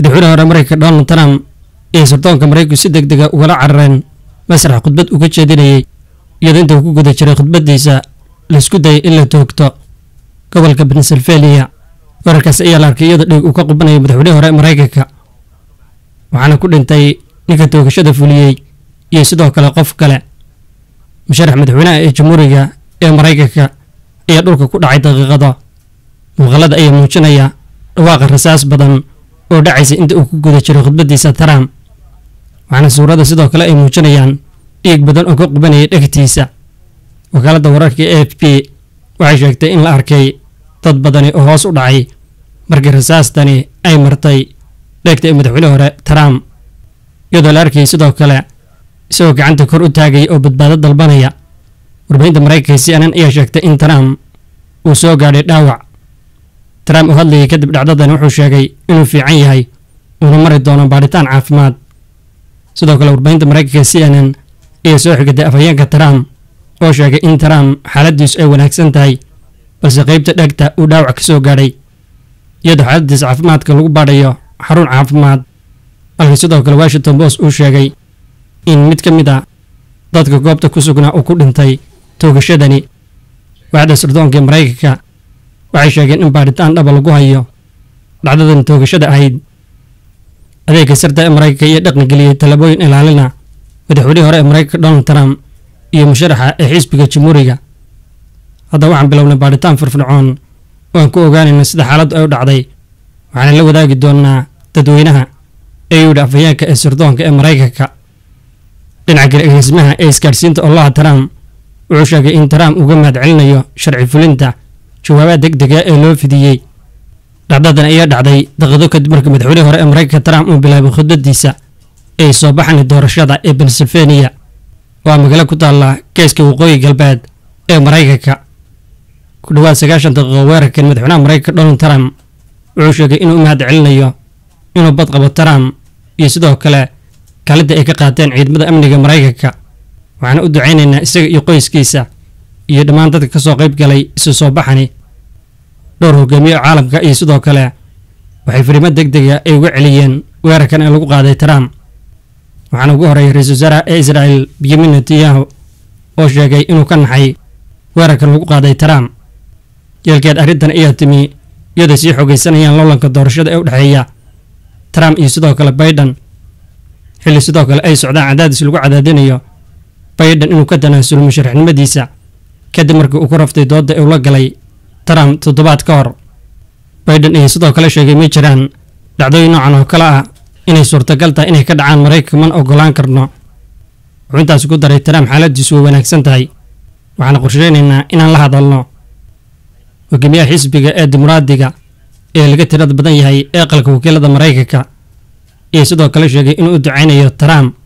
madaxweyne hore mareykanka donald trump iyo sirdoonka maraykanku si deg dega ugala carareen masrax khudbad uga jeedinayay iyadoo inta uu ku guda jiray khudbaddiisa laisku dayay in la toogto gobolka pennsylvania weerarkaas ayaa la arkay iyadoo dhiig uu ka qubanayay madaxweyne hore maraykanka waxaana ku dhintay ninka toogashada fuliyey iyo sidoo kale qof kale musharax madaxweynaha ee jamhuuriga ee maraykanka ayaa dhulka ku dhacay daqiiqado muuqaalada ayaa muujinaya dhawaaqa rasaas badan oo dhacaysa inta uu ku guda jiray khudbaddiisa trump waxaana suuradda sidoo kale ay muujinayaan dhiig badan oo ka qubanayay dhegtiisa wakaaladda wararka e f b waxay sheegtay in la arkay dad badani oo hoos u dhacay markii rasaastani ay martay dheegta ee madaxweyne hore trump iyadoo la arkayay sidoo kale isagoo gacanta kor u taagaya oo badbaado dalbanaya warbaahinta maraykanka c n n ayaa sheegtay in trump uu soo gaadhay dhaawac trump uu hadlayay kadib dhacdadani wuxuu sheegay inuu fiican yahay uuna mari doono baadhitaan caafimaad sidoo kale warbaahinta maraykanka c n n ayaa soo xigatay afhayeenka trump oo sheegay in trump xaaladiisu ay wanaagsan tahay balse qaybta dhegta uu dhaawac ka soo gaadhay iyadoo xaaladiisa caafimaadka lagu baadhayo xarun caafimaad halka sidoo kale washington post uu sheegay in mid ka mid a dadka goobta ku sugnaa uu ku dhintay toogashadani waaxda sirdoonka ee maraykanka waxay sheegeen in baadhitaan dhaba lagu hayo dhacdadan toogashada ahayd adeegga sirta ee maraykanka iyo dhaqangeliyey tallaabooyin ilaalina madaxweynihii hore ee maraykanka donald trump iyo musharaxa ee xisbiga jamhuuriga hadda waxaan bilownay baadhitaan firfircoon oo aan ku ogaanayna sida xaaladdu ay u dhacday waxaana la wadaagi doonaa dadweynaha ee yidhi afhayeenka ee sirdoonka ee maraykanka dhinaca kale egeysmaha ee isgaadhsiinta olaha trump wuxuu sheegay in trump uga mahad celinayo sharci fulinta jawaabaha deg dega ee loo fidiyey dhacdadan ayaa dhacday daqiiqdo kadib markii madaxweynihii hore ee maraykanka trump uu bilaabay khudbadiisa ee soo baxani doorashada ee pennsylvania waa magaalo ku taalla geeska waqooyi galbeed ee maraykanka ku dhowaad sagaashan daqiiqo weerarkan madaxweynaha maraykanka donald trump wuxuu sheegay inuu u mahad celinayo inuu bad qabo trump iyo sidoo kale kaalinta ay ka qaateen ciidamada amniga maraykanka waxaana u ducaynaynaa isaga iyo qoyskiisa iyo dhammaan dadka ka soo qayb galay isu soo baxani dhowr hogaamiye oo caalamka iyo sidoo kale waxay fariimo deg dega ay uga celiyeen weerarkan ee lagu qaaday trump waxaana ugu horreeyay ra-iisul wasaaraha ee israel benyamin netanyahu oo sheegay inuu ka naxay weerarkan lagu qaaday trump yeelkeed arrintan ayaa timi iyadoo sii xogaysanayaan loolanka doorashada ee u dhexeeya trump iyo sidoo kale baiden xilli sidoo kale ay socdaan cadaadis lagu cadaadinayo baiden inuu ka tanaasulo musharaxnimadiisa kadib markii uu ku raftay doodda ee ula galay trump toddobaad ka hor baiden ayaa sidoo kale sheegay ma jiraan dhacdooyin noocan oo kale ah inay suurtagal tahay inay ka dhacaan maraykanka mana ogolaan karno wuxuu intaasi ku daray trump xaaladiisu way wanaagsan tahay waxaana qorsheynaynaa inaan la hadalno hogaamiyaha xisbiga ee dimuqraadiga ee laga tirada badan yahay ee aqalka wakiilada maraykanka iyo sidoo kale sheegay inuu u ducaynayo trump